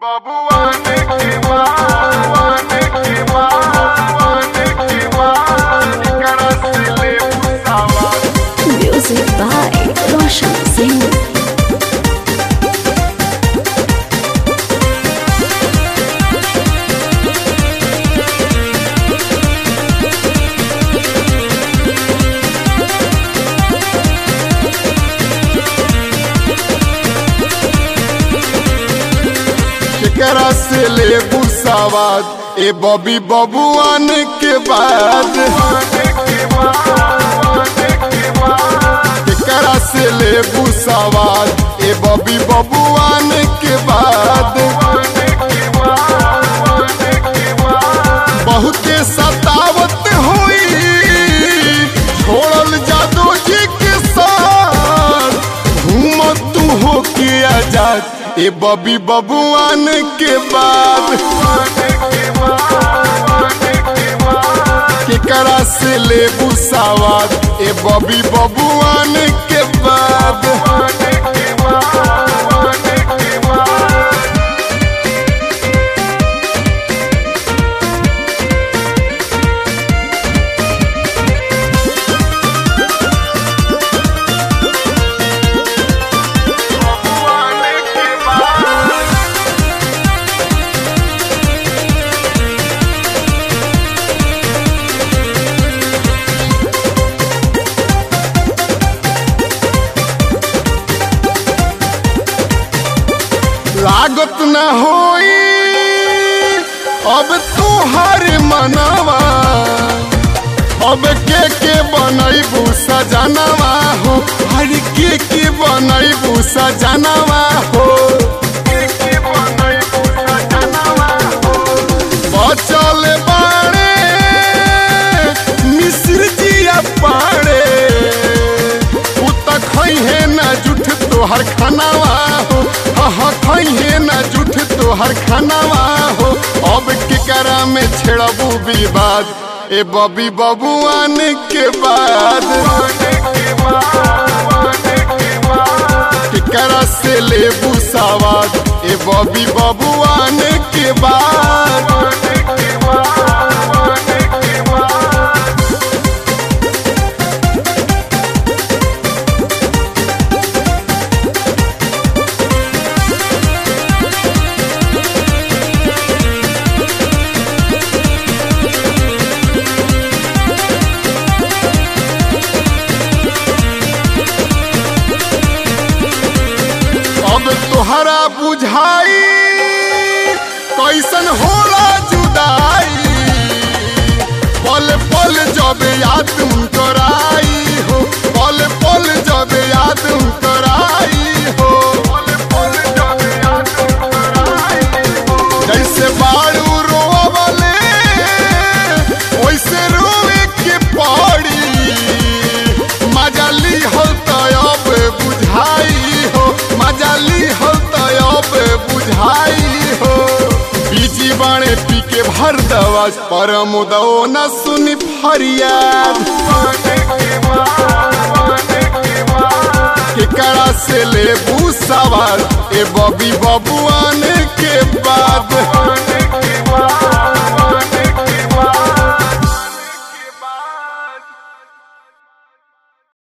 बबुआने के बाने के बाने के बाने करा से ले पुसावा Music by Roshan Singh. केकरा से ले पुसावाद ए बबी बबुआन के बाद केकरा से ले पुसावाद ए बबी बबुआन के बाद बहुते सतावत हुई छोड़ल जादू जी के साथ घूमत तू हो के आजाद ए बबी बबुआन के बाद केकरा से ले बुसावाद ए बबी बबुआन के बाद लागत न होई अब तुहार मनवा अब के के बनैबू सजनवा हो हर के के बनैबू सजनवा हो बचल बाड़े मिश्र जिया पाड़े उ त खैहे न जुठ तोहर खानावा हो हाँ खैहे न जुठ तोहर खानावा हो अब केकरा में छेड़बू विवाद ए बबी बबुआन के बाद केकरा से लेबू सवाद ए बबी बबुआन के बाद अब तोहरा बुझाई कैसन होला जुदाई पल पल जब याद कराई हो पल पल जब याद कराई हो जैसे बाड़ू रोवले वैसे रोवे के पड़ी मजाली हो तब बुझाई हो मजाली हो तब बुझाई हो बीजी बाणे पी के भर दवा परम दो न सुनी फरियाद केकरा से ले सवाल ए बबी बबुआन के बाद